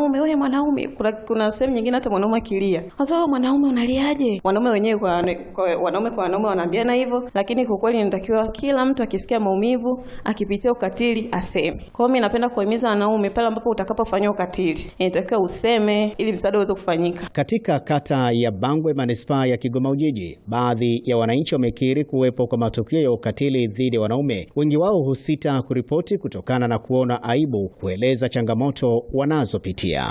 mwanaume, wewe mwanaume. Kuna, kuna sehemu nyingine hata mwanaume akilia, sasa wewe mwanaume unaliaje? Wanaume wenyewe kwa, kwa wanaume kwa wanaume wanaambiana hivyo, lakini kwa kweli inatakiwa kila mtu akisikia maumivu, akipitia ukatili aseme. Kwa hiyo mimi napenda kuhimiza wanaume, pale ambapo utakapofanyia ukatili, inatakiwa useme ili msaada uweze kufanyika. Katika kata ya Bangwe, manispaa ya Kigoma Ujiji, baadhi ya wananchi wamekiri kuwepo kwa matukio ya ukatili dhidi ya wanaume. Wengi wao husita kuripoti kutokana na kuona aibu kueleza changamoto wanazopitia.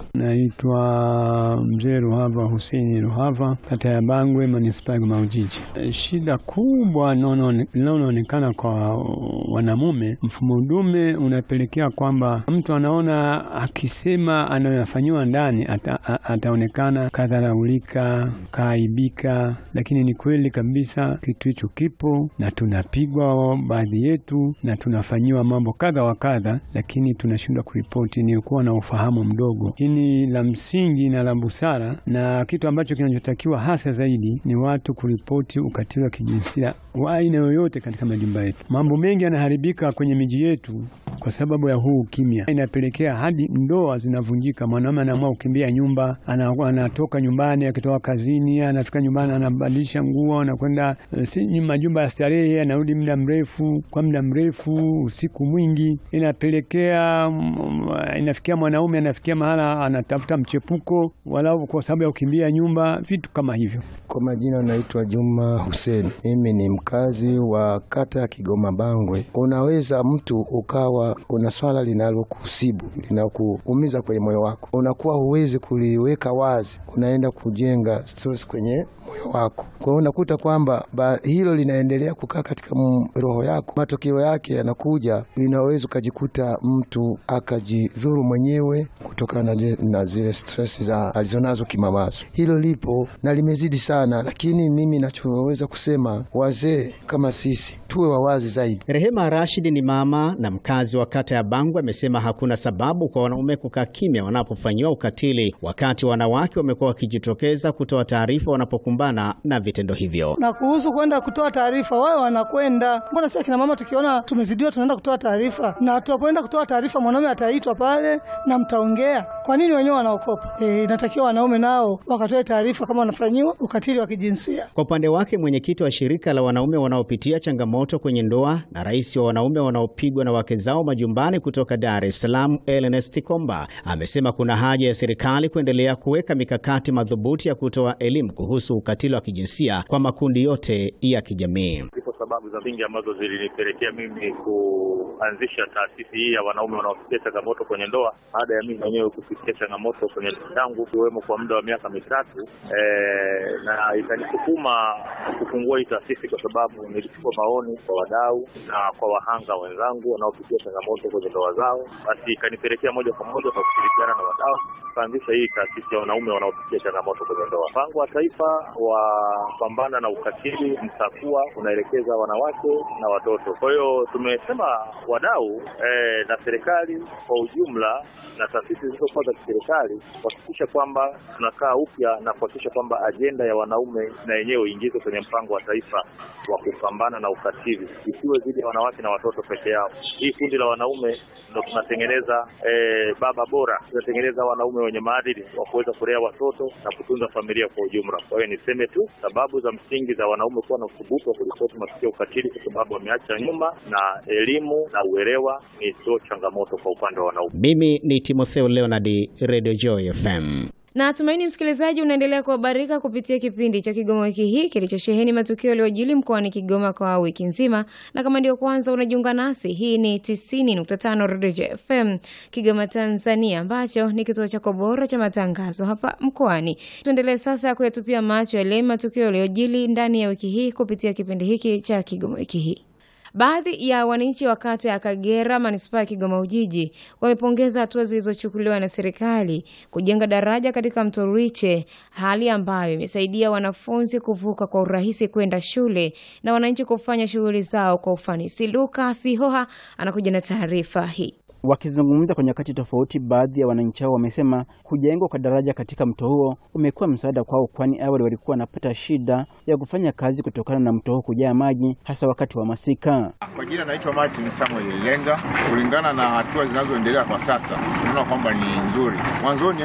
Naitwa Mzee Ruhava Huseni Ruhava, kata ya Bangwe, manispaa ya Kigoma Ujiji. Shida kubwa linaloonekana kwa wanamume, mfumo dume unapelekea kwamba mtu anaona akisema anayofanyiwa ndani ata, ataonekana kadharaulika, kaaibika, lakini ni kweli kabisa kitu hicho kipo na tunapigwa baadhi yetu na tunafanyiwa mambo kadha wa kadha, lakini tunashindwa kuripoti. Ni kuwa na ufahamu mdogo, lakini la msingi na la busara na kitu ambacho kinachotakiwa hasa zaidi ni watu kuripoti ukatili wa kijinsia wa aina yoyote katika majumba yetu. Mambo mengi yanaharibika kwenye miji yetu kwa sababu ya huu ukimya, inapelekea hadi ndoa zinavunjika. Mwanaume anaamua kukimbia nyumba, anatoka nyumbani, akitoka kazini, anafika nyumbani, anabadilisha nguo, anakwenda si majumba ya starehe, anarudi muda mrefu, kwa muda mrefu, usiku mwingi, inapelekea inafikia mwanaume anafikia mahala anatafuta mchepuko, walau kwa sababu ya kukimbia nyumba, vitu kama hivyo. Kwa majina naitwa Juma Hussein, mimi ni mkazi wa kata ya Kigoma Bangwe. Unaweza mtu ukawa una swala linalokusibu linakuumiza kwenye moyo wako, unakuwa huwezi kuliweka wazi, unaenda kujenga stress kwenye moyo wako. Kwa hiyo unakuta kwamba hilo linaendelea kukaa katika roho yako, matokeo yake yanakuja, inaweza ukajikuta mtu akajidhuru mwenyewe kutokana na zile stress za alizonazo kimawazo. Hilo lipo na limezidi sana, lakini mimi nachoweza kusema wazee kama sisi tuwe wawazi zaidi. Rehema Rashid ni mama na mkazi wa kata ya Bangwe, amesema hakuna sababu kwa wanaume kukaa kimya wanapofanyiwa ukatili, wakati wanawake wamekuwa wakijitokeza kutoa taarifa wanapokumbana na vitendo hivyo. Na kuhusu kwenda kutoa taarifa, wao wanakwenda. Mbona sisi kina mama tukiona tumezidiwa tunaenda kutoa taarifa, na tunapoenda kutoa taarifa mwanaume ataitwa pale na mtaongea. Kwa nini wenyewe wanaokopa? E, inatakiwa wanaume nao wakatoe taarifa kama wanafanyiwa ukatili wa kijinsia. Kwa upande wake mwenyekiti wa shirika la wanaume wanaopitia changamoto kwenye ndoa na rais wa wanaume wanaopigwa na wake zao majumbani kutoka Dar es Salaam, Ernest Komba amesema kuna haja ya serikali kuendelea kuweka mikakati madhubuti ya kutoa elimu kuhusu ukatili wa kijinsia kwa makundi yote ya kijamii. Zipo sababu za msingi ambazo zilinipelekea mimi kuanzisha taasisi hii ya wanaume wanaopitia changamoto kwenye ndoa baada ya mimi mwenyewe kupitia changamoto kwenye ndoa yangu ikiwemo kwa muda wa miaka mitatu e, na ikanisukuma kufungua hii taasisi kwa sababu nilichukua maoni kwa wadau na kwa wahanga wenzangu wanaopitia changamoto kwenye ndoa zao, basi ikanipelekea moja kwa moja kwa kushirikiana na wadau kuanzisha hii taasisi ya wanaume wanaopitia changamoto kwenye ndoa. Mpango wa taifa wa pambana na ukatili mtakuwa unaelekeza wanawake na watoto. Kwa hiyo tumesema wadau eh, na serikali kwa ujumla na taasisi zilizokuwa za kiserikali kuhakikisha kwamba tunakaa upya na kuhakikisha kwamba ajenda ya wanaume na yenyewe iingizwe kwenye mpango wa taifa wa kupambana na ukatili, isiwe dhidi ya wanawake na watoto peke yao. Hii kundi la wanaume ndo tunatengeneza eh, baba bora, tunatengeneza wanaume wenye maadili wa kuweza kulea watoto na kutunza familia kwa ujumla. Kwa hiyo niseme tu sababu za msingi za wanaume kuwa na uthubutu wa kuripoti matukio ya ukatili, kwa sababu wameacha nyuma, na elimu na uelewa ni sio changamoto kwa upande wa wanaume. Mimi ni Timotheo Leonard, Radio Joy FM. Na tumaini msikilizaji, unaendelea kuhabarika kupitia kipindi cha Kigoma wiki hii kilichosheheni matukio yaliyojili mkoani Kigoma kwa wiki nzima, na kama ndio kwanza unajiunga nasi, hii ni 90.5 Radio FM Kigoma, Tanzania, ambacho ni kituo chako bora cha matangazo hapa mkoani. Tuendelee sasa kuyatupia macho yale matukio yaliyojili ndani ya wiki hii kupitia kipindi hiki cha Kigoma wiki hii. Baadhi ya wananchi wa kata ya Kagera manispaa ya Kigoma Ujiji wamepongeza hatua zilizochukuliwa na serikali kujenga daraja katika mto Ruiche, hali ambayo imesaidia wanafunzi kuvuka kwa urahisi kwenda shule na wananchi kufanya shughuli zao kwa ufanisi. Luka Sihoha anakuja na taarifa hii. Wakizungumza kwa nyakati tofauti, baadhi ya wananchi hao wamesema kujengwa kwa daraja katika mto huo umekuwa msaada kwao, kwani awali walikuwa wanapata shida ya kufanya kazi kutokana na mto huo kujaa maji, hasa wakati wa masika. Kwa jina naitwa Martin Samuel Lenga. Kulingana na hatua zinazoendelea kwa sasa, tunaona kwamba ni nzuri. Mwanzoni